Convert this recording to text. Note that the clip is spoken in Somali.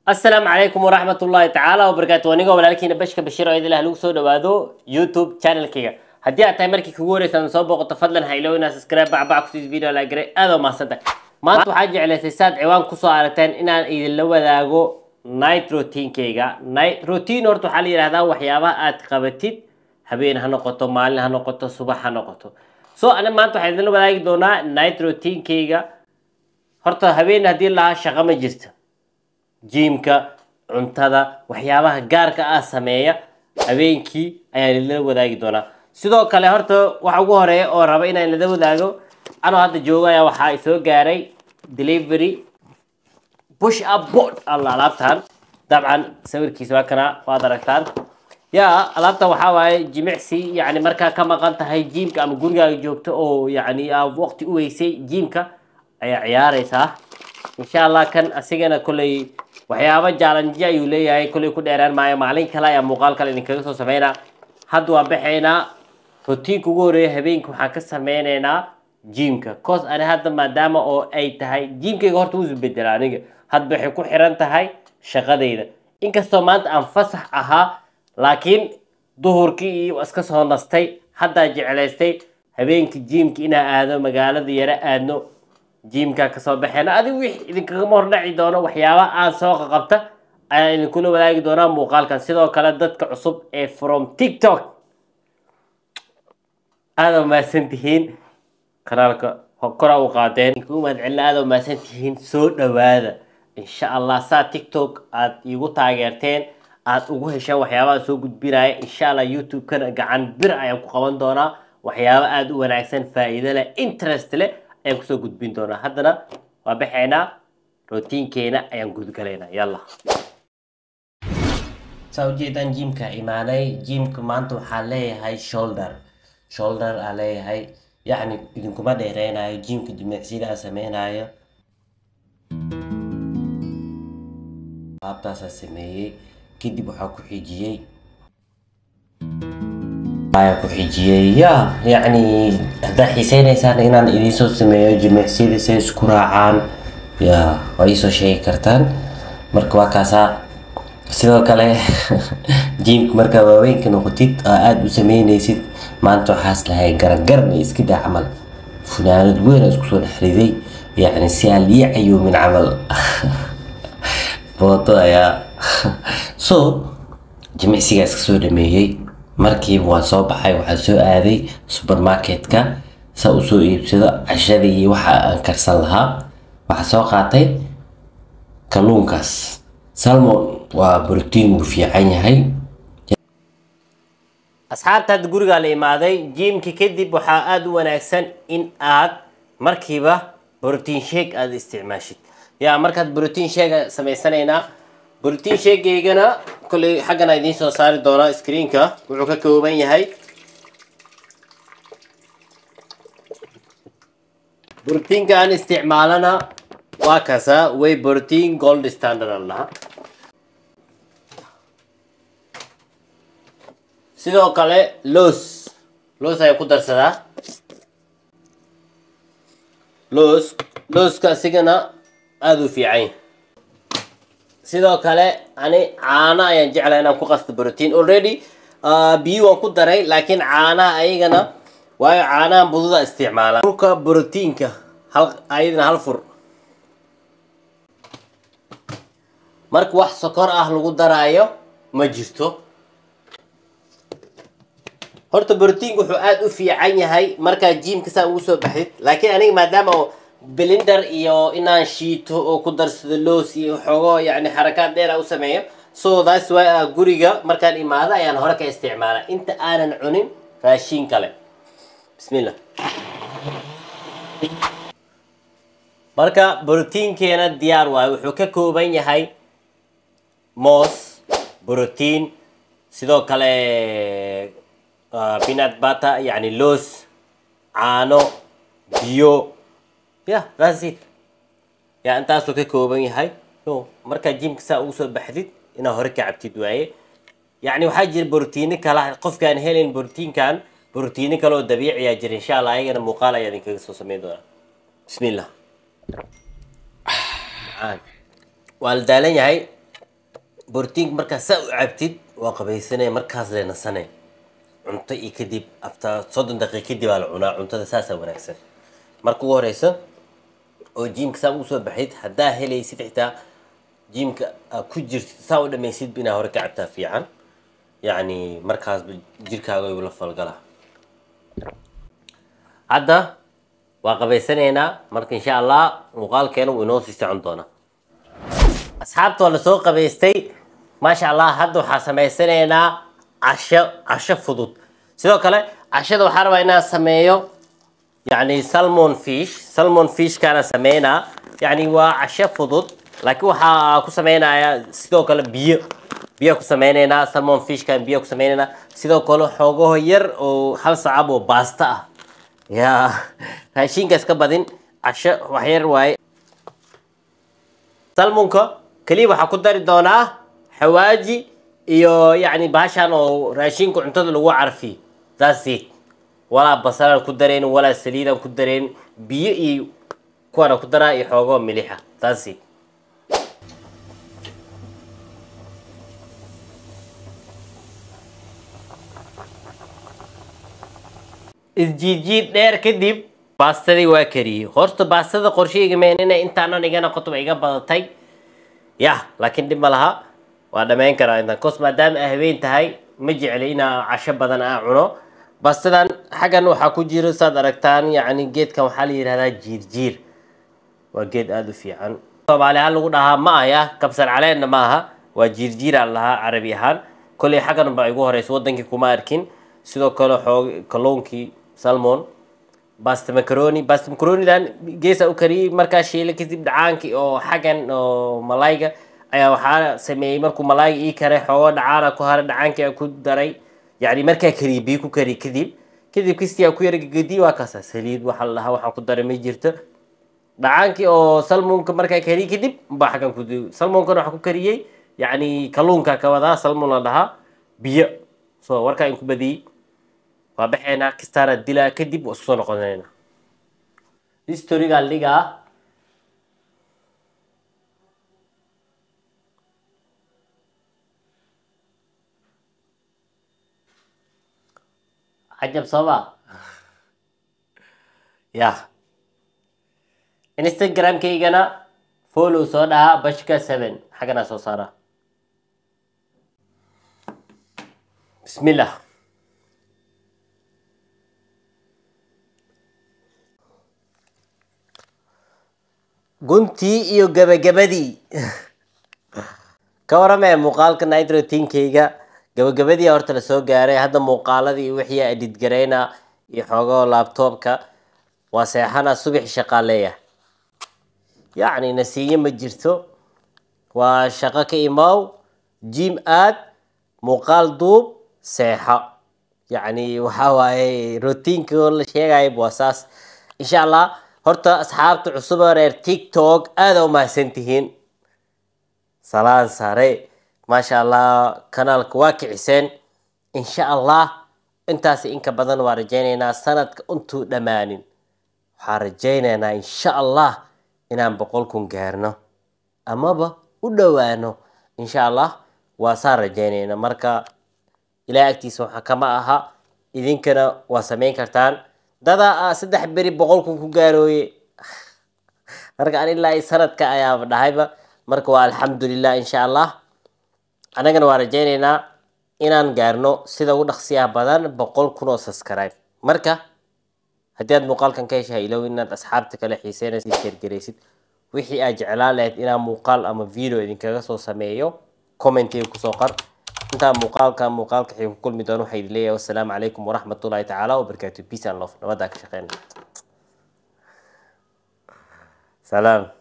asalaamu calaykum waraxmat ullaahi tacaala wabarakaatu anigoo walaalkiina bashka bashiir oo idilah lagu soo dhawaado youtube channelkayga haddii aad tahay markii kugu horeysa aan soo booqato fadlan ha iloow inaad subscribe bacbac kusiis video la garay aad oo mahadsantahay maanta waxaa jeclaysay saad ciwaan kusoo aragteen inaan idinla wadaago night routinkayga night routine horta waxaa la yidhahdaa waxyaabaha aad qabatid habeen ha noqoto maalin ha noqoto subax ha noqoto so ani maanta waxaan idinla wadaagi doonaa night routinkayga horta habeen haddii lahaa shaqo ma jirto jiimka cuntada waxyaabaha gaarka ah sameeya habeenkii ayaan idinla wadaagi doonaa sidoo kale horta waxa ugu horeeya oo raba inaan idinla wadaago anoo hadda jooga ayaa waxaa isoo gaaray delivery push up board alla alaabtan dabcan sawirkiisa waa kana waad aragtaan yaa alaabta waxaa waaye jimicsi yani markaa ka maqan tahay jiimka ama gurigaaga joogto oo yani aa waqti u weysay jiimka ayaa ciyaareysaa insha allah kan asigana kolley waxyaaba jaalanji ayuu leeyahay kolley ku dheeraan maayo maalin kale ayaa muuqaal kale idinkaga soo sameynaa hadda waan baxaynaa rotiinka ugu horeeya habeenka waxaan ka sameyneynaa jiimka cos ani hadda maadaama oo ay tahay jiimkayga horta wuu isbedela aniga hadba waxay ku xiran tahay shaqadayda inkastoo maanta aan fasax ahaa laakiin duhurkii iyo iska soo nastay haddaa jeclaystay habeenka jiimka inaa aado magaalada yaro aadno jiimka kasoo baxeena adigu wix idinkagama hordhaci doono waxyaabaha aan soo qaqabta ayaan idinkula wadaagi doonaa muuqaalkan sidoo kale dadka cusub ee from tiktok aada mahadsan tihiin kanaalka kora u qaadeen idinkugu mahad celina aada mahadsan tihiin soo dhawaada insha allah saa tiktok aad iigu taageerteen aad ugu hesheen waxyaabaha soo gudbinaya insha allah youtube-kana gacan bir ayaan ku qaban doonaa waxyaabo aada u wanaagsan faa-iido leh interest leh ayaan kusoo gudbin doonaa haddana waa baxaynaa rotiinkeena ayaan gudgalaynaa yalla saa ujeedaan jiimka imaanay jiimka maanta waxaan leeyahay shoulder shoulder aan leeyahay yacni idinkuma dheereynayo jiimka jimicsida aan sameynayo qaabtaasaan sameeyey kadib waxaa ku xijiyey ayaa ku xijiyey ya yacni haddaa xiiseynaysaan inaan idinsoo sameeyo jimicsiyada si ay isku raacaan ya waa iisoo sheegi kartaan marka waa kaasaa sidoo kale jiimka markaa waaweynka noqotid oo aada u sameynaysid maanta waxaas lahay garangaran iyo iska daa camal funaanad weyn oo isku soo dhex riday yacni si aan lii cayoomin camal booto ayaa so jimicsigaa iska soo dhameeyey markiiba waan soo baxay waxaan soo aaday supermarketka saa u soo iibsado cashadii waxa aan karsan lahaa waxaa soo qaatay kalluunkaas salmon waa brotiin wuu fiican yahay asxaabta hadda gurigaa la imaaday jiimka kadib waxaa aada u wanaagsan in aad markiiba brotiin sheeg aada isticmaashid yaa markaad brotiin sheega samaysanaynaa brotiin sheegaygana kolley xaggana idiin soo saari doonaa screenka wuxuu ka kooban yahay brotiinka aan isticmaalana waa kaasa way brotiin gold standard aan lahaa sidoo kale los los ayaa ku darsadaa los loska asigana aada u fiican sidoo kale ani caano ayaan jeclaa inaan ku qasto brotiin already biyo waan ku daray laakiin caanaha ayagana waayo caanahan bududa isticmaala furka brotiinka hal ayadana hal fur marka wax sokor ah lagu daraayo ma jirto horta brotiinka wuxuu aada u fiican yahay markaa jiimka saa ugu soo baxdid laakiin aniga maadaama blender iyo inaan shiito oo ku darsado loos iyo xoogo yani xarakaad dheer a u sameeyo so that's why a guriga markaan imaado ayaan hore ka isticmaala inta aanan cunin raashiin kale bismillah marka brotiinkeena diyaar waayo wuxuu ka kooban yahay moos brotiin sidoo kale peanut butter yani loos caano biyo ya that's it ya intaasuu ka kooban yahay no markaa jimka saa ugu soo baxdid inaad hore ka cabtid waaye yacni waxaa jira brotiino kala qofkaan helayn brotiinkan brotiino kale oo dabiiciyaa jira insha allah ayagana muuqaal ayaa idinkaga soo sameyn doonaa bismillah waa la daalan yahay borotiinka markaad saa u cabtid waa qabaysanaya markaas le nasane cunto iyo kadib after soddon daqiiq kadib aa la cunaa cuntada saasaa wanaagsan marka ugu horeysa oo jiimka saa ugu soo baxayd haddaa helaysid xitaa jiimka aa ku jirtid saa u dhamaysidba inaa hore ka cabtaa fiican yacni markaasba jirkaaga igu la falgalaa hadda waa qabaysanaynaa marka insha allah muuqaalkeena wuu inoo sii socon doonaa asxaabta waa lasoo qabaystay maasha allah hadda waxaa samaysanaynaa casho casho fudud sidoo kale cashada waxaa rabaa inaan sameeyo yani salmon fish salmon fishkaana sameynaa yani waa casho fudud laakiin waxaa ku sameynayaa sidoo kale biyo biyo ku sameyneynaa salmon fishkan biyo ku sameyneynaa sidoo kale xoogaho yar oo hal sacab oo baasta ah ya raashinkaas ka badin casho waxyar waaye salmonka keliya waxaa ku dari doonaa xawaaji iyo yacni baashan oo raashinka cuntada lagu carfiyo that's it walaa basalaan ku dareen walaa saliidaan ku dareen biyo iyo kuwaana ku daraa iyo xoogoo milixa that's it isjiidjiid dheer kadib baastadii waa kariyey horta baastada qorsheyga meen inay intaanan iga noqoto ba iga badatay yah laakiin dhib ma laha waa dhammayn karaa intaan kos maadaama ay habeen tahay ma jecli inaa casho badan aa cuno baastadan xaggan waxaa ku jiro saad aragtaan yacni geedkan waxaa la yidhahdaa jiirjiir waa geed aada u fiican soomaali ahaan lagu dhahaa ma ahya kabsar caleenna ma aha waa jiirjiiraa lahaa carabi ahaan kolley xaggan baa igu horeysa wadankii kuma arkin sidoo kale xoog kalluunkii salmon basta macaroni basta macaronidan geesa u kariyey markaa shiila kadib dhacaankii oo xaggan oo malayga ayaa waxaa sameeyey markuu malayga ii karay xoogo dhacaana ku haray dhacaankii aan ku daray yacni markaa kariyey biyo ku kariy kadib kadib kistii aan ku yara gegediye waa kaasa saliid waxa la dhahaa waxaan ku daray ma jirto dhacaankii oo salmonka markaa kariyey kadib baa xaggan ku salmonkana waxaa ku kariyey yacni kalluunka ka wadaa salmon la dhahaa biyo so warkaa in ku badiyey waa baxeynaa kistaana dilaa kadib waa isku soo noqonayna historigaa dhigaa cajab sooma ya instagramkaygana follow soo dhahaa bashka seven xagganaa soo saara bismillah guntii iyo gabagabadii ka waramee muuqaalka nitrotinkayga gabagabadii horta lasoo gaaray hadda muuqaaladii wixii edit garayna iyo xoogoo labtoobka waa seexana subaxi shaqaaleeya yacni nasiiye ma jirto waa shaqo ka imaaw jim aad muuqaal duub seexo yacni waxaa waaye rotiinka la sheegaya waa saas insha allah horta asxaabta cusub oo reer tiktok aada u mahadsantihiin salaan sare maasha allah kanaalka waa kiciseen insha allah intaas inka badan waa rajaynaynaa sanadka intuu dhammaanin waxaan rajaynaynaa insha allah inaan boqol kun gaarno amaba u dhowaano insha allah waa saan rajaynayna marka ilaah agtiisa waxa kama aha idinkana waa samayn kartaan dadaa saddex beri boqol kun ku gaarooye marka an ilaa sanadka ayaaba dhahayba marka waa alxamdulilah insha allah annagana waa rajaynaynaa inaan gaarno sida ugu dhaqsiyaha badan boqol kun oo subscribe marka haddii aad muuqaalkan ka heshahay ilow inaad asxaabta kale xiiseynaysid sheergaraysid wixii aad jeclaan lahayd inaan muuqaal ama video idinkaga soo sameeyo commentiga kusoo qor intaa muuqaalka muuqaalka xii ku kulmi doono waxaa idin leeyahay wassalaamu calaykum waraxmatullahi tacaala wabarakaatu peace and love nabadaa ka shaqeyna salaam